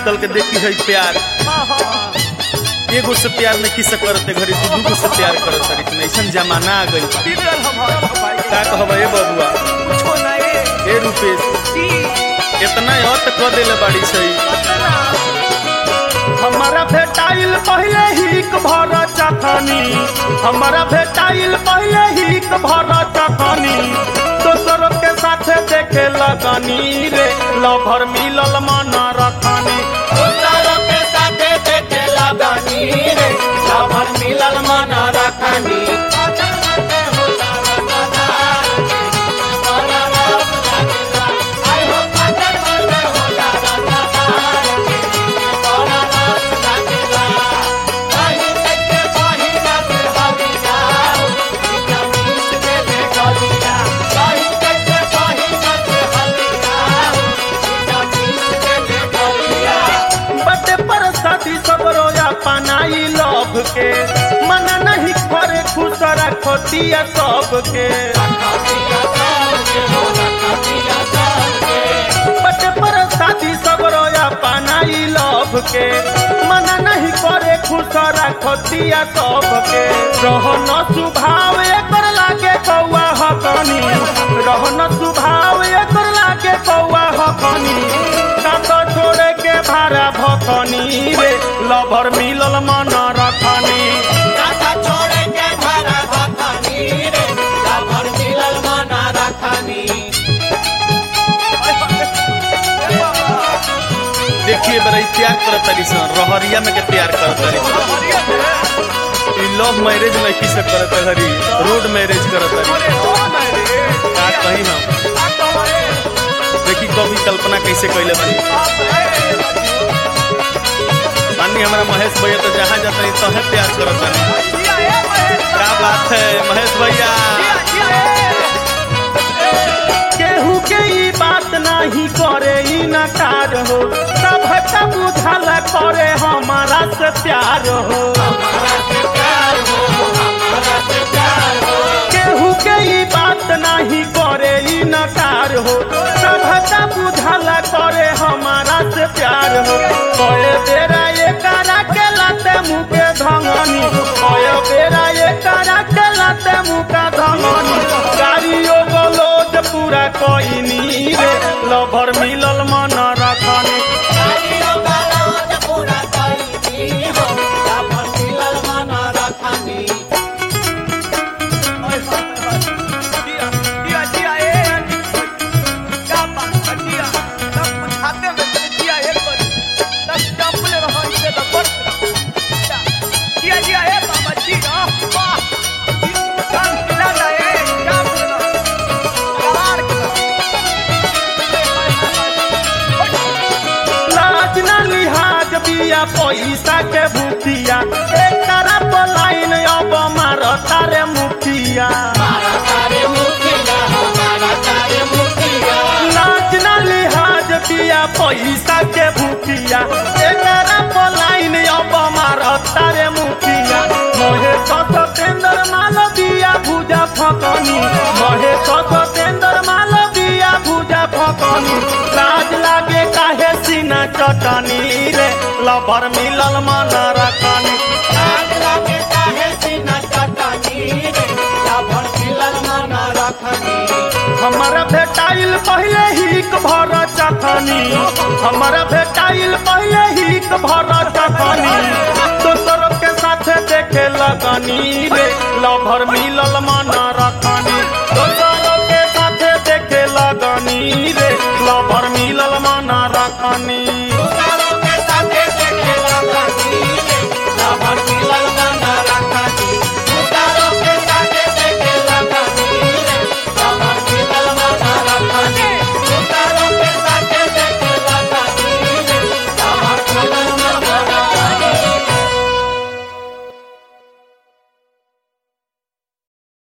निकल के देखी है प्यार एगो से प्यार में किस करते घड़ी दू दूगो से प्यार करत तारी ऐसन जमाना आ गइल बा। का कहब ए बबुआ ए रूपेश इतना हत क देले बाड़ी सही हमारा भेटाइल पहले ही भर चखनी हमारा भेटाइल पहले ही भर चखनी दोसर के साथे देखे लगनी रे लभर मिलल मन रखनी दोसरों के साथे देखे लगनी रे लभर मिलल मन रखनी बटे पर शादी सब रोया पनाई लभ के मन नहीं करे खुश रखो दिया सबके बटे पर शादी सब रोया पनाई लभ के मन नहीं करे खुश रखो दिया सबके रहन सुभाव एकर लागे कौआ हकनी रहन सुभाव एकर लागे कौआ हकनी ना तो छोड़े के भाड़ा भखनी रे लभर मिलल मन रखनी छोड़े के भरा भखनी रे लभर मिलल मन रखनी देखिए बड़ा ई प्यार करत तारी सन रहरिया में के प्यार करत तारी सन ई लव मैरिज में किस करत हरी रोड मैरिज करत हरी का कहीं ना देखी कभी कल्पना कैसे कैले बनी माननी हमारा महेश भैया तो जहाँ जाता है तहे प्यार करत बानी क्या बात है महेश भैया केहू के ई बात नहीं करे ई नकार हो सब का बुझल करे हमारा से प्यार हो केहू के ई बात नहीं करे ई नकार हो सब का बुझल करे हमारा से प्यार हो कए बेरा ये करा के लाते मुँह के धंगनी कए बेरा ये करा के लाते मुँह का धंगनी गाड़ियों गलोज पूरा कोइनी रे लभर मिलल मन रखनी लाज ना लिहाज बिया पैसा के भूतिया एक तरफ लाइन अब मार तारे मुखिया लाज ना लिहाज बिया पैसा के भूतिया एक तरफ लाइन अब मार तारे मुखिया मोहे सतेंद्र माल बिया भुजा फकनी मोहे सतेंद्र माल बिया भुजा फकनी लाज लागे काहे सीना चटनी रे लभर मिलल मन रखनी हमारा भेटाइल पहले ही भर चखनी हमारा भेटाइल पहले ही भर चखनी दोसर के साथे देखे लगनी रे लभर मिलल मन रखनी दोसर के साथे देखे लगनी रे लभर मिलल मन रखनी